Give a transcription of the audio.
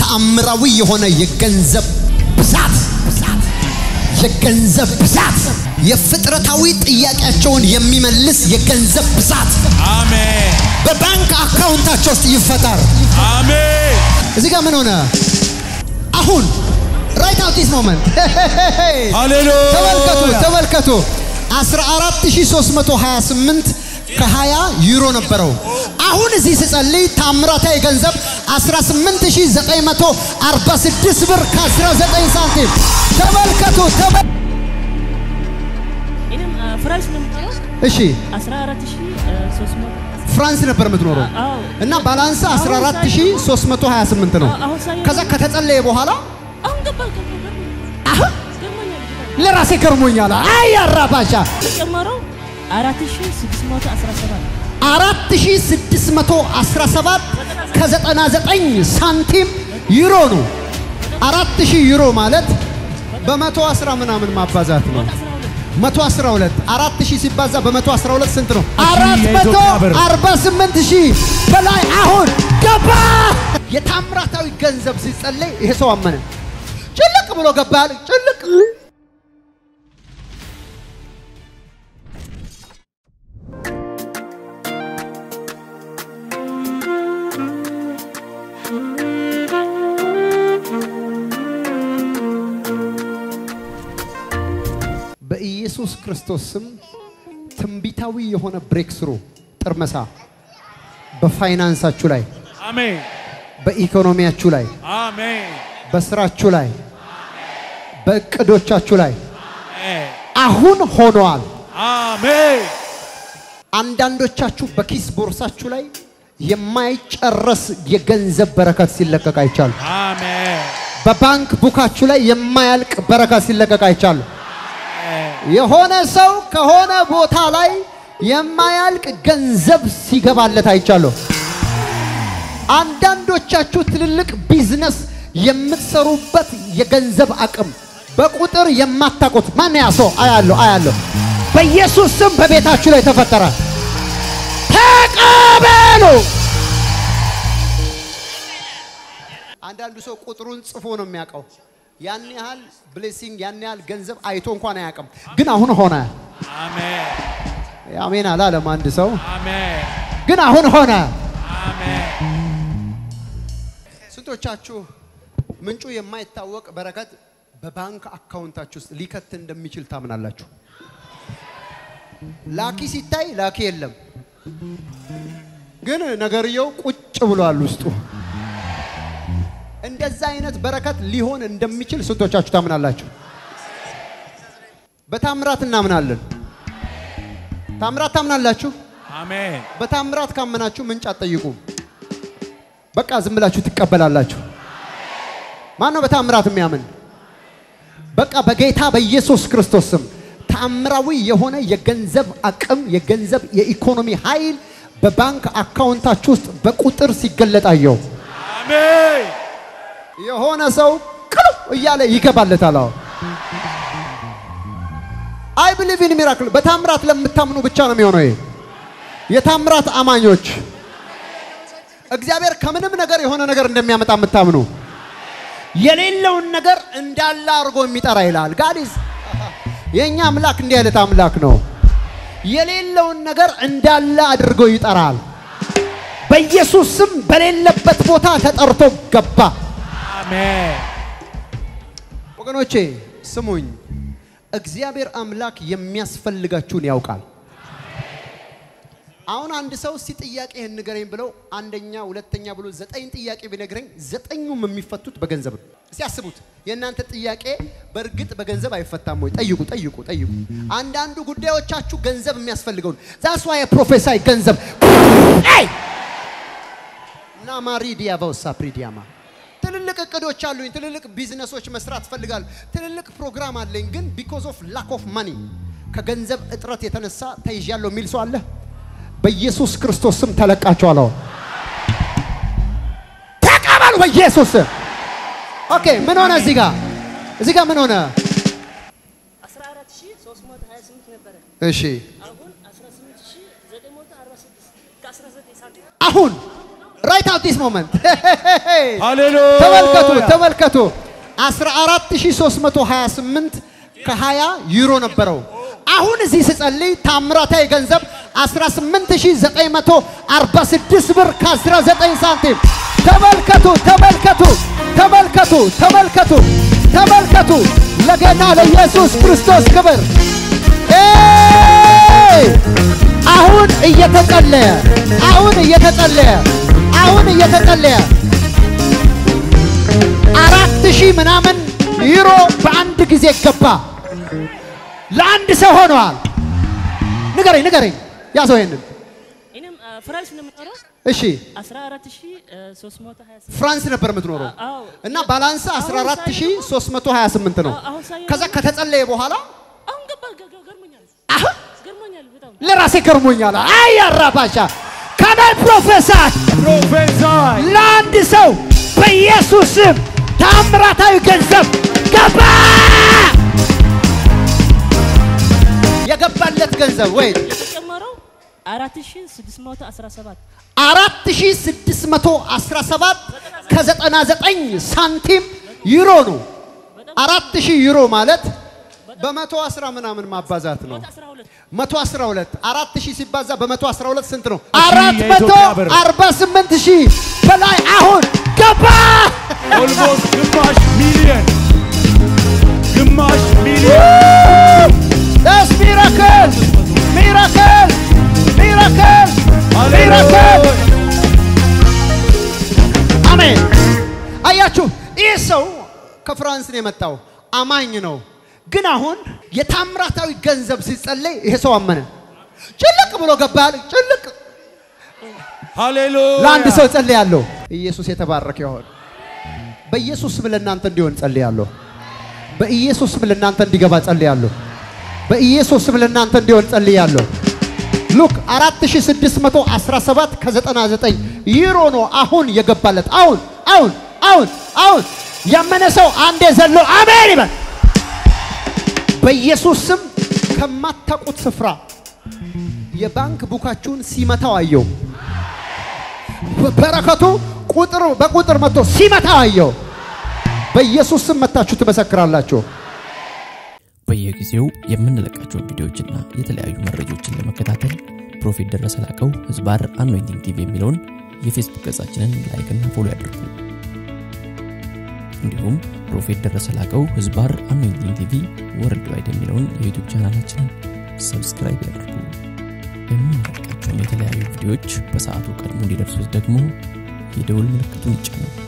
ተአምራዊ የሆነ የገንዘብ ብዛት የገንዘብ ብዛት የፍጥረታዊ ጥያቄያቸውን የሚመልስ የገንዘብ ብዛት አሜን በባንክ አካውንታቸው ውስጥ ይፈጠር። አሜን እዚህ ጋር ምን ሆነ? አሁን ራይት አውት ዲስ ሞመንት ሃሌሉያ ተመልከቱ ተመልከቱ 14328 ከ20 ዩሮ ነበረው። አሁን እዚህ ስጸልይ ታምራታዊ ገንዘብ 18946 ብር ከ19 ሳንቲም ተመልከቱ። ተመ- እኔም ፍራንስ ነው የምትለው እሺ 14300 ፍራንስ ነበር የምትኖረው አዎ እና ባላንስ 14328 ነው። አሁን ሳየው ከዛ ከተጸለየ በኋላ አሁን ገባል ገባል አሁን ገርሞኛል ለራሴ ገርሞኛል። አይ አራባሻ የጨመረው 4617 4617 ከ99 ሳንቲም ዩሮ ነው። 4000 ዩሮ ማለት በመቶ አስራ ምናምን ማባዛት ነው። 112 4000 ሲባዛ በ112 ስንት ነው? የኢትዮጵያ ብር። 448 ሺህ በላይ አሁን ገባ። የታምራታዊ ገንዘብ ሲጸለይ ይሄ ሰው አመነ። ጭልቅ ብሎ ገባ። ጭልቅ በኢየሱስ ክርስቶስ ስም ትንቢታዊ የሆነ ብሬክ ስሩ ጥርመሳ በፋይናንሳችሁ ላይ፣ አሜን በኢኮኖሚያችሁ ላይ፣ አሜን በስራችሁ ላይ፣ በእቅዶቻችሁ ላይ አሜን አሁን ሆነዋል። አሜን አንዳንዶቻችሁ በኪስ ቦርሳችሁ ላይ የማይጨረስ የገንዘብ በረከት ሲለቀቅ አይቻሉ። አሜን በባንክ ቡካችሁ ላይ የማያልቅ በረከት ሲለቀቅ አይቻሉ። የሆነ ሰው ከሆነ ቦታ ላይ የማያልቅ ገንዘብ ሲገባለት አይቻለሁ። አንዳንዶቻችሁ ትልልቅ ቢዝነስ የምትሰሩበት የገንዘብ አቅም በቁጥር የማታውቁት ማን ያ ሰው አያለሁ አያለሁ። በኢየሱስ ስም በቤታችሁ ላይ ተፈጠረ። ተቀበሉ። አንዳንዱ ሰው ቁጥሩን ጽፎ ነው የሚያውቀው። ያን ያህል ብሌሲንግ ያን ያህል ገንዘብ አይቶ እንኳን አያውቅም። ግን አሁን ሆነ። አሜን አሜን አላለም አንድ ሰው። አሜን ግን አሁን ሆነ። አሜን ስንቶቻችሁ ምንጩ የማይታወቅ በረከት በባንክ አካውንታችሁ ውስጥ ሊከት እንደሚችል ታምናላችሁ? ላኪ ሲታይ ላኪ የለም፣ ግን ነገርየው ቁጭ ብሏል ውስጡ። እንደዛ አይነት በረከት ሊሆን እንደሚችል ስንቶቻችሁ ታምናላችሁ? በታምራት እናምናለን። ታምራት ታምናላችሁ? አሜን በታምራት ካመናችሁ ምንጭ አትጠይቁም። በቃ ዝም ብላችሁ ትቀበላላችሁ። ማን ነው በታምራት የሚያምን? በቃ በጌታ በኢየሱስ ክርስቶስ ስም ታምራዊ የሆነ የገንዘብ አቅም፣ የገንዘብ የኢኮኖሚ ኃይል በባንክ አካውንታችሁ ውስጥ በቁጥር ሲገለጥ አየሁ። አሜን የሆነ ሰው ቅሉ እያለ ይገባለታል። አሁን አይ ብሊቭ ኢን ሚራክል በታምራት ለምታምኑ ብቻ ነው የሚሆነው። ይሄ የታምራት አማኞች እግዚአብሔር ከምንም ነገር የሆነ ነገር እንደሚያመጣ የምታምኑ የሌለውን ነገር እንዳለ አድርጎ የሚጠራ ይላል። ጋዲስ የእኛ አምላክ እንዲህ አይነት አምላክ ነው። የሌለውን ነገር እንዳለ አድርጎ ይጠራል። በኢየሱስ ስም በሌለበት ቦታ ተጠርቶ ገባ። አሜን ወገኖቼ ስሙኝ፣ እግዚአብሔር አምላክ የሚያስፈልጋችሁን ያውቃል። አሁን አንድ ሰው እስቲ ጥያቄህን ንገረኝ ብለው አንደኛ ሁለተኛ ብሎ ዘጠኝ ጥያቄ ቢነግረኝ ዘጠኙም የሚፈቱት በገንዘብ ነው። እስቲ አስቡት፣ የእናንተ ጥያቄ በእርግጥ በገንዘብ አይፈታም ወይ? ጠይቁ፣ ጠይቁ፣ ጠይቁ። አንዳንዱ ጉዳዮቻችሁ ገንዘብ የሚያስፈልገው ነው። ዛስ ዋይ ፕሮፌሳይ ገንዘብ አይ እና ማሪዲያ በውሳ ፕሪዲያማ ትልልቅ እቅዶች አሉኝ። ትልልቅ ቢዝነሶች መስራት እፈልጋለሁ። ትልልቅ ፕሮግራም አለኝ። ግን ቢኮዝ ኦፍ ላክ ኦፍ ማኒ ከገንዘብ እጥረት የተነሳ ተይዣለሁ የሚል ሰው አለ። በኢየሱስ ክርስቶስ ስም ተለቃቸዋል። አሁን ተቀበሉ በኢየሱስ ስም። ኦኬ ምን ሆነ? እዚህ ጋር እዚህ ጋር ምን ሆነ? 14328 ነበረ እሺ አሁን 18946 ከ19 ሳንቲም አሁን ራይት አት ዲስ ሞመንት ሃሌሉያ ተመልከቱ ተመልከቱ 14328 ከ20 ዩሮ ነበረው። አሁን እዚህ ስጸልይ ታምራታዊ ገንዘብ 18946 ብር ከ19 ሳንቲም። ተመልከቱ ተመልከቱ ተመልከቱ ተመልከቱ ተመልከቱ። ለጌታ ለኢየሱስ ክርስቶስ ክብር። ኤይ! አሁን እየተጸለየ አሁን እየተጸለየ አሁን እየተጸለየ አራት ሺህ ምናምን ዩሮ በአንድ ጊዜ ገባ። ለአንድ ሰው ሆነዋል። ንገረኝ ንገረኝ፣ ያዘው ይሄንን። እኔም አ፣ ፍራንስ ነው የምኖረው። እሺ 14328 ፍራንስ ነበር የምትኖረው አዎ እና ባላንስ 14328 ነው። አሁን ሳየው ከዛ ከተጸለየ በኋላ አሁን ገባ ገ- ገ- ገርሞኛል አሁን ገርሞኛል በጣም ለራሴ ገርሞኛል። አይ አራባሻ ከናይ ፕሮፌሰር ፕሮፌሳይ ለአንድ ሰው በኢየሱስ ስም ታምራታዊ ገንዘብ ገባ። የገባለት ገንዘብ ወይ የተጨመረው 4617 4617 ከ99 ሳንቲም ዩሮ ነው። 4000 ዩሮ ማለት በመቶ አስራ ምናምን ማባዛት ነው። 12 መቶ አስራ ሁለት አራት ሺህ ሲባዛ በመቶ አስራ ሁለት ስንት ነው? ሺህ አራት መቶ የኢትዮጵያ ብር። አርባ ስምንት ሺህ በላይ አሁን ገባ። ኦልሞስት ግማሽ ሚሊየን ግማሽ ሚሊየን ደስ ሚራክል ሚራክል ሚራክል ሚራክል አሜን። አያችሁ ይህ ሰው ከፍራንስ ነው የመጣው፣ አማኝ ነው። ግን አሁን የታምራታዊ ገንዘብ ሲጸለይ ይሄ ሰው አመነ። ጭልቅ ብሎ ገባል። ጭልቅ ሃሌሉያ ለአንድ ሰው ጸልያለሁ። ኢየሱስ የተባረከ ይሆን። በኢየሱስ ስም ለእናንተ እንዲሆን ጸልያለሁ። በኢየሱስ ስም ለእናንተ እንዲገባ ጸልያለሁ። በኢየሱስ ስም ለእናንተ እንዲሆን ጸልያለሁ። ሉክ 4617 ከ99 ዩሮ ነው አሁን የገባለት። አሁን አሁን አሁን አሁን ያመነ ሰው አንዴ ዘሎ አሜን ይበል። በኢየሱስ ስም ከማታውቁት ስፍራ የባንክ ቡካችሁን ሲመታው አየው። በረከቱ ቁጥር በቁጥር መጥቶ ሲመታው አየው። በኢየሱስ ስም መታችሁ ትመሰክራላችሁ። በየጊዜው የምንለቃቸውን ቪዲዮዎችና የተለያዩ መረጃዎችን ለመከታተል ፕሮፌት ደረሰ ላቀው ህዝባር አኖይንቲንግ ቲቪ የሚለውን የፌስቡክ ገጻችንን ላይክና ፎሎ ያድርጉ። እንዲሁም ፕሮፌት ደረሰ ላቀው ህዝባር አኖይንቲንግ ቲቪ ወርልድ ዋይድ የሚለውን የዩቲዩብ ቻናላችንን ሰብስክራይብ ያድርጉ። የምንለቃቸውን የተለያዩ ቪዲዮዎች በሰዓቱ ቀድሞ እንዲደርሱት ደግሞ የደውል ምልክቱን ይጫኑ።